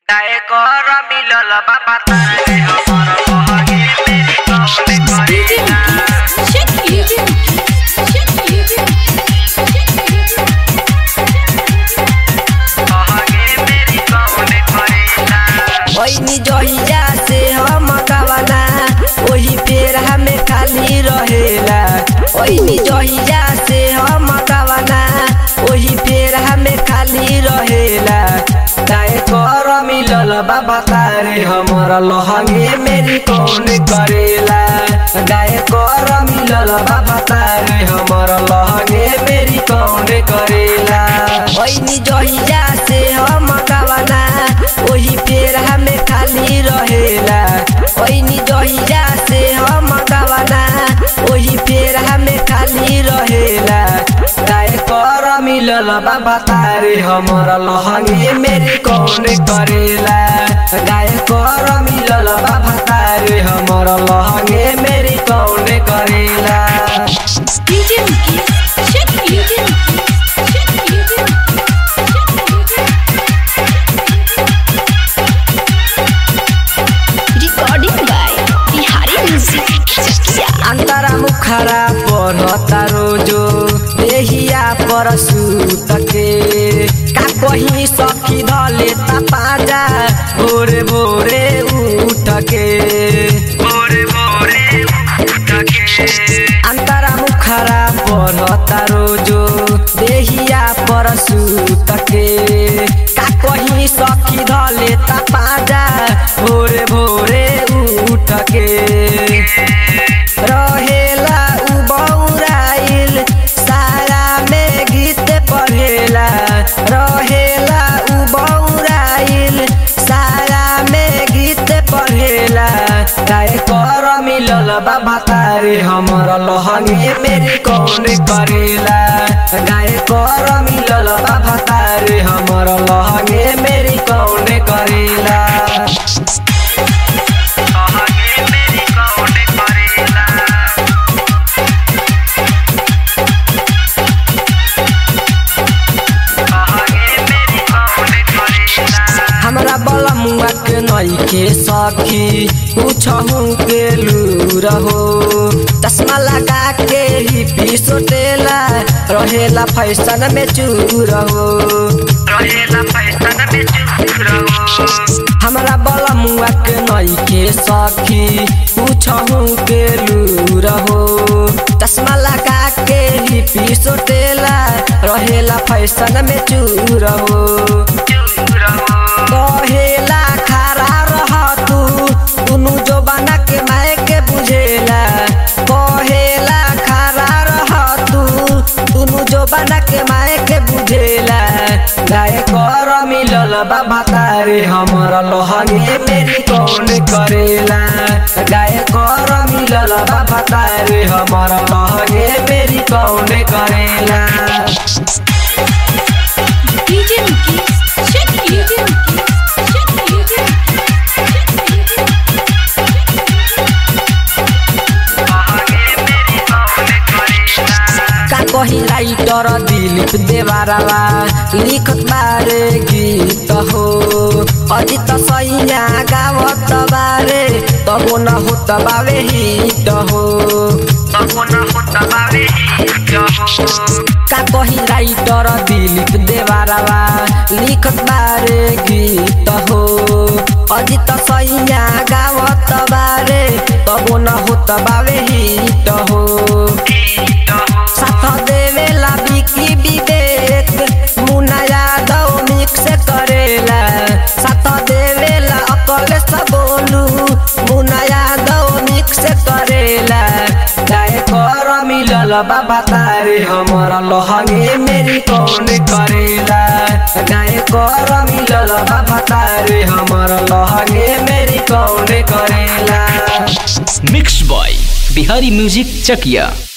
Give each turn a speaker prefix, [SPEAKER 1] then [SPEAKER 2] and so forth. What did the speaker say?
[SPEAKER 1] गाए कर मिलल बाबा तारे हमर बहगे मेरी कौन करेला बहगे मेरी कौन करेला
[SPEAKER 2] ओइनी जहिया से हम गवाना ओही पेड़ हमें खाली रहेला ओइनी जहिया से हम गवाना ओही पेड़ हमें खाली रहेला गाय कर मिलल बाबा तारे हमर लहंगे मेरी कौन करेला गाय कर मिलल बाबा तारे हमर लहंगे मेरी कौन करेला ओइनी जहिया से हम गवाना ओही पेड़ हमें खाली रहेला ओइनी जहिया से हम गवाना ओही पेड़ हमें खाली रहेला गाय कर मिलल बाबा तारे हमर लहंगे मेरी कौन करेला गाय कर मिलल बाबा तारे हमर लहंगे मेरी कौन करेला
[SPEAKER 3] recording by Bihari music Chakiya
[SPEAKER 2] अंतरा मुखरा पढ़ता रोजो देहिया पर सूत के का कहीं सखी धले पाजा भोरे भोरे उठ के
[SPEAKER 1] भोरे भोरे उठ के
[SPEAKER 2] अंतरा मुखरा पढ़ता रोजो देहिया पर सूत के का कहीं सखी धले पाजा भोरे भोरे उठ के रहेला उ बौराइल सारा में गीत पढ़ेला रहेला उ बौराइल सारा में गीत पढ़ेला गाय कर मिलल बाबा तारे हमर लहंगे मेरी कौन करेला गाय कर मिलल बाबा तारे हमर लहंगे मेरी कौन करेला
[SPEAKER 1] बहगे मेरी कौन करेला बहगे मेरी कौन करेला
[SPEAKER 2] हमरा बलमुआ के नई के सखी पूछहू के लूर हो चश्मा लगा के ही पिसोटेला रहेला फैशन में चूर हो
[SPEAKER 1] रहेला फैशन में चूर रहो
[SPEAKER 2] हमरा बलमुआ के नई के सखी पूछहू के लूर हो चश्मा लगा के ही पिसोटेला रहेला फैशन में चूर हो
[SPEAKER 1] चूर रहो
[SPEAKER 2] कहेला खड़ा रह तू दुनु जो बना के माय के बुझेला कहेला खड़ा रह तू दुनु जो बना के माय के बुझेला गाय कर मिलल बाबा तारे हमर लहंगे मेरी कौन करेला गाय कर मिलल बाबा तारे हमर लहंगे मेरी कौन करेला
[SPEAKER 3] डीजे मुकेश चकिया
[SPEAKER 1] बहगे मेरी कौन करेला
[SPEAKER 2] का कही राइटर दिलीप देवारावा लिखत बारे गीत हो अजित सैया गावत बारे तबो न होत बावे हिट हो
[SPEAKER 1] बबुन होत बावे जहो
[SPEAKER 2] का कही राइटर दिलीप देवारावा लिखत बारे गीत हो अजित सैया गावत बारे तबो न होत बावे हिट हो साथ देवेला बिकी विवेक मुना यादव मिक्स करेला साथ देवेला अकल सबोलू मुना यादव मिक्स करेला गाय कर मिलल बाबा तारे हमर लहंगे मेरी कौन करेला गाय कर मिलल बाबा तारे हमर लहंगे मेरी कौन करेला
[SPEAKER 4] mix by Bihari music Chakiya